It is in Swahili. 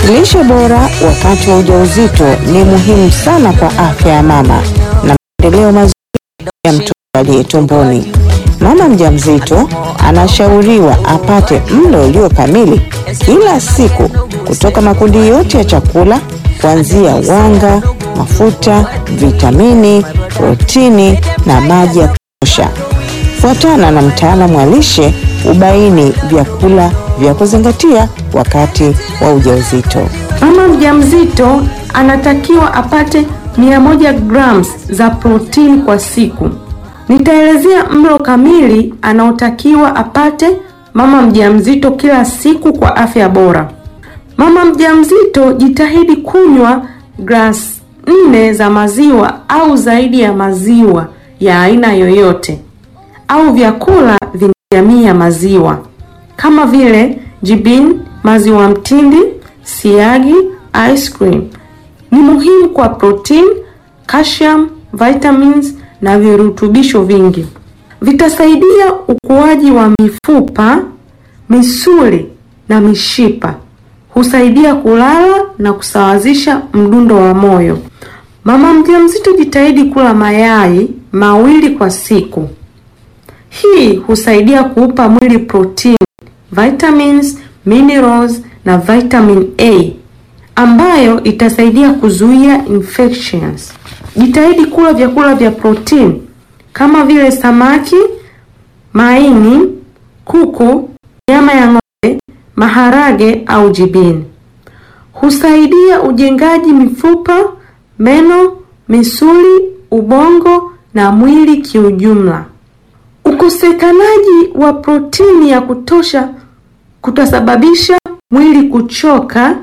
Lishe bora wakati wa ujauzito ni muhimu sana kwa afya ya mama na maendeleo mazuri ya mtoto aliye tumboni. Mama mjamzito anashauriwa apate mlo ulio kamili kila siku kutoka makundi yote ya chakula kuanzia wanga, mafuta, vitamini, protini na maji ya kutosha. Fuatana na mtaalamu wa lishe ubaini vyakula vya kuzingatia wakati wa ujauzito. Mama mjamzito anatakiwa apate 100 grams za protini kwa siku. Nitaelezea mlo kamili anaotakiwa apate mama mjamzito kila siku kwa afya bora. Mama mjamzito jitahidi kunywa glasi nne za maziwa au zaidi ya maziwa ya aina yoyote au vyakula vyenye jamii ya maziwa kama vile jibini, maziwa mtindi, siagi, ice cream. Ni muhimu kwa protein, calcium, vitamins na virutubisho vingi. Vitasaidia ukuaji wa mifupa, misuli na mishipa. Husaidia kulala na kusawazisha mdundo wa moyo. Mama mjamzito jitahidi kula mayai mawili kwa siku. Hii husaidia kuupa mwili protein, vitamins, minerals na vitamin A ambayo itasaidia kuzuia infections. Jitahidi kula vyakula vya protein kama vile samaki, maini, kuku, nyama ya ng'ombe, maharage au jibini. Husaidia ujengaji mifupa, meno, misuli, ubongo na mwili kiujumla. Ukosekanaji wa protini ya kutosha kutasababisha mwili kuchoka